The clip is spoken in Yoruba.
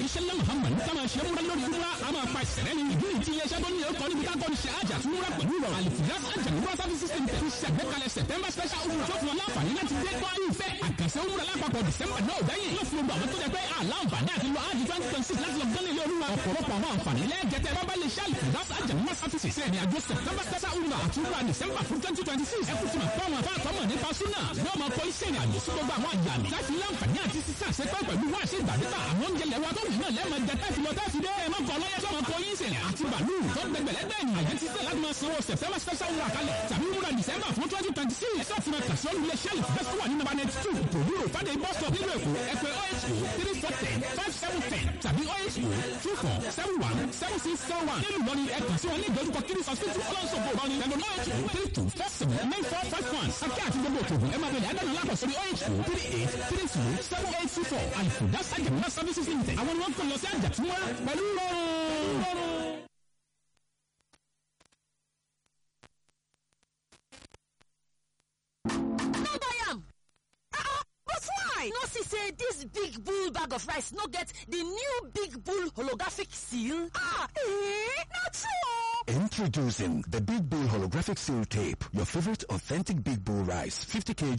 òjíṣẹ́ lẹ́ muhammad ní káma ṣe múra lórí múra a máa pa ìṣẹ̀lẹ̀ ní ìdí ìtì iléeṣẹ́ tó ní ẹ̀kọ́ níbi kákọ́ ní ṣe àjà tí múra pẹ̀lú ìrọ̀rùn àlìfíà àjà múra service system tẹ̀ fi ṣàgbékalẹ̀ september special umrah tó fún wọn láǹfààní láti dé kọ́ ìfẹ́ àkànṣe umrah lápapọ̀ december náà dẹ́yìn yóò fún gbogbo àwọn tó jẹ pé àlàǹfààní àti lọ ájì twenty twenty six láti lọ gán ilé olúwa ọ̀pọ̀lọpọ̀ àwọn àǹfààní lẹ́ẹ̀jẹ̀tẹ̀ bábá lè ṣe àlìfíà àjà múra service ṣe ìrìn àjò september special umrah àti umrah december fún twenty twenty six ẹkú tí ma fọ́ àwọn afáàtọ́mọ̀ nípa súnà ní ọmọ kọ́ iṣẹ́ ìrìn àjò sí gbogbo àwọn àyà mi láti láǹfààní àti sísá àṣepẹ́ pẹ̀lú wá ṣe ìgbàdúrà àwọn oúnjẹ lẹ́wọ́ tó wù náà lẹ́ẹ̀mọ jẹ tẹ́sí lọ tẹ́sí dé ẹ̀mọ́ kọ́ lọ́yẹ́ tó ọmọ kọ́ yín sẹ̀rẹ̀ àti bàálù tó gbẹgbẹ̀lẹ́gbẹ̀ ní àyẹ̀ ti sẹ́ láti máa sanwó september special wúrà kalẹ̀ tàbí wúrà december fún twenty twenty six ẹ̀sọ́ ti máa kà sí olùlé sẹ́ẹ̀lì bẹ́ẹ̀ tó wà ní number ninety two òwúrò fàdé bus stop nílùú èkó ẹ̀pẹ́ oho three four ten five seven ten tàbí oho two four seven one seven six seven one nílùú lọ́ni ẹ̀kọ́ sí wọn ní ìdojúkọ kiri hospital ọlọ́sọ̀gbọ̀ lọ́ni ẹ̀lọ́ oho three two four seven nine four five one akẹ́ àti gbogbo òkèògùn ẹ̀ máa bẹ̀rẹ̀ àdánù lápọ̀ sórí oho three eight three two seven eight two four àlùfò dáṣà jẹ̀mọ́ services limited àwọn ni wọ́n kọ́ lọ sí àjàtúmọ́ pẹ̀lú rọrùn. no buy am ah but why no see say dis big bull bag of rice no get di new big bull holographic seal ah eh na true Introducing the Big Bull Holographic Seal Tape, your favorite authentic Big Bull rice, 50 kg